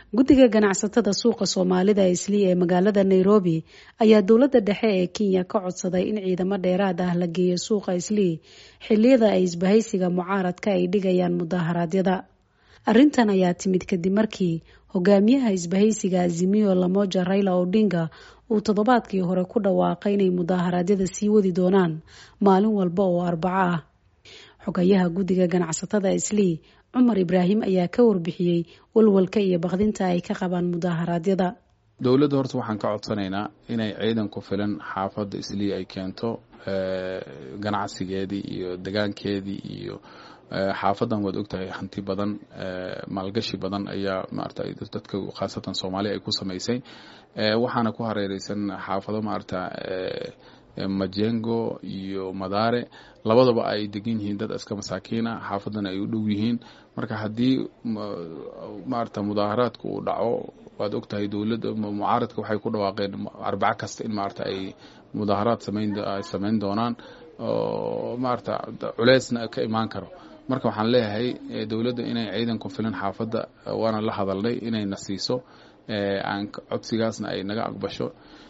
guddiga ganacsatada suuqa soomaalida islii ee magaalada nairobi ayaa dowladda dhexe ee kenya ka codsaday in ciidamo dheeraad ah la geeyo suuqa islii xiliyada ay isbahaysiga mucaaradka ay dhigayaan mudaharaadyada arrintan ayaa timid kadib markii hogaamiyaha isbahaysiga azimiyo lamoja raila odinga uu toddobaadkii hore ku dhawaaqay inay mudaharaadyada sii wadi doonaan maalin walba oo arbaco ah xogayaha guddiga ganacsatada islii cumar ibraahim ayaa ka warbixiyey walwalka iyo bakdinta ay ka qabaan mudaharaadyada dowladda horta waxaan ka codsanaynaa inay ciidan ku filan xaafadda islii ay keento ganacsigeedii iyo degaankeedii iyo xaafadan waad ogtahay hanti badan maalgashi badan ayaa maarata dadka khaasatan soomaaliya ay ku samaysay waxaana ku hareereysan xaafado maarata majengo iyo madaare labadaba ay degan yihiin dad iska masaakiina xaafadana ay u dhow yihiin marka haddii maarata mudaaharaadka uu dhaco waad ogtahay dowladda mucaaradka waxay ku dhawaaqeen arbaco kasta in maarata ay mudaaharaad samayn doonaan oo maarata culeysna ka imaan karo marka waxaan leeyahay dowladda inay ciidan ku filan xaafadda waana la hadalnay inayna siiso aan codsigaasna ay naga aqbasho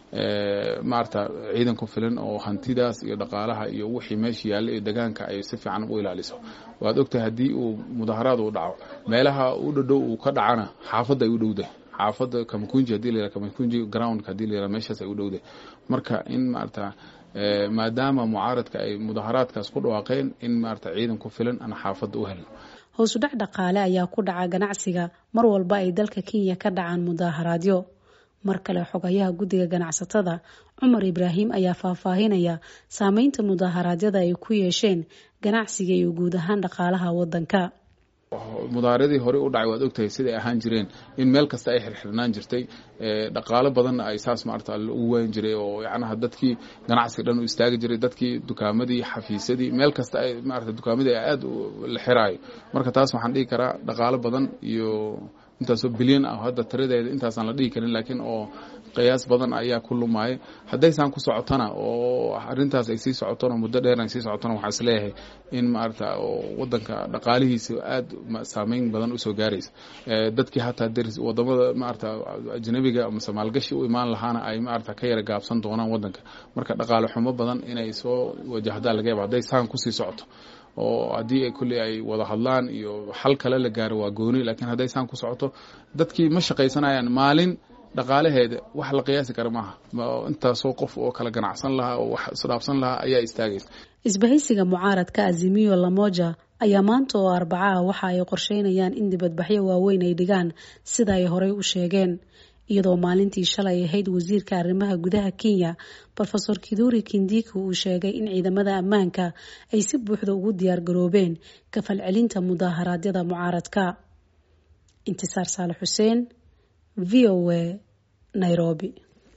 maarata ciidan ku filan oo hantidaas iyo dhaqaalaha iyo wixii meesha yaalla iyo degaanka ay si fiican u ilaaliso waad ogtahay haddii uu mudaharaad uu dhaco meelaha u dhadhow uu ka dhacana xaafadda ay u dhowdahay xaafadda kamakunji hadii la kamakunji groundka hadii la yiraha meeshaas ay u dhowdahay marka in maarata maadaama mucaaradka ay mudaharaadkaas ku dhawaaqeen in maarata ciidan ku filan aan xaafadda u helno hoos u dhac dhaqaale ayaa ku dhaca ganacsiga mar walba ay dalka kenya ka dhacaan mudaharaadyo mar kale xogayaha guddiga ganacsatada cumar ibraahim ayaa faahfaahinaya saameynta mudaharaadyada ay ku yeesheen ganacsiga iyo guud ahaan dhaqaalaha wadanka mudaaharadii hore u dhacay waad ogtahay siday ahaan jireen in meel kasta ay xirxirnaan jirtay dhaqaalo badanna ay saas maarata ugu weyn jiray oo yacnaha dadkii ganacsiga dhan u istaagi jiray dadkii dukaamadii xafiisyadii meel kasta ay maarata dukaamadii aada la xiraayo marka taas waxaan dhihi karaa dhaqaalo badan iyo intaasoo bilyan ah hadda tiradeeda intaasaan la dhihi karin laakiin oo qiyaas badan ayaa ku lumaya haddaysaan ku socotona oo arintaas ay sii socotona muddo dheer ay sii socotona waxaa is leeyahay in maarata wadanka dhaqaalihiisa aada saameyn badan usoo gaaraysa dadkii hataa deris wadamada maarata ajnabiga mase maalgashi u imaan lahaana ay maarata ka yara gaabsan doonaan wadanka marka dhaqaale xumo badan inay soo wajahdaa laga yaaba hadday saan kusii socoto oo haddii kulley ay wada hadlaan iyo xal kale la gaaro waa gooni laakiin hadday saan ku socoto dadkii ma shaqaysanayaan maalin dhaqaalaheeda wax la qiyaasi kara maaha intaasoo qof oo kala ganacsan lahaa oo wax isdhaafsan lahaa ayaa istaagaysa isbahaysiga mucaaradka azimiyo lamoja ayaa maanta oo arbacaha waxa ay qorsheynayaan in dibadbaxyo waaweyn ay dhigaan sida ay horey u sheegeen iyadoo maalintii shalay ahayd wasiirka arrimaha gudaha kenya rofesor kiduri kindiki uu sheegay in ciidamada ammaanka ay si buuxda ugu diyaar garoobeen ka falcelinta mudaaharaadyada mucaaradka intisaar saale xuseen v o a nairobi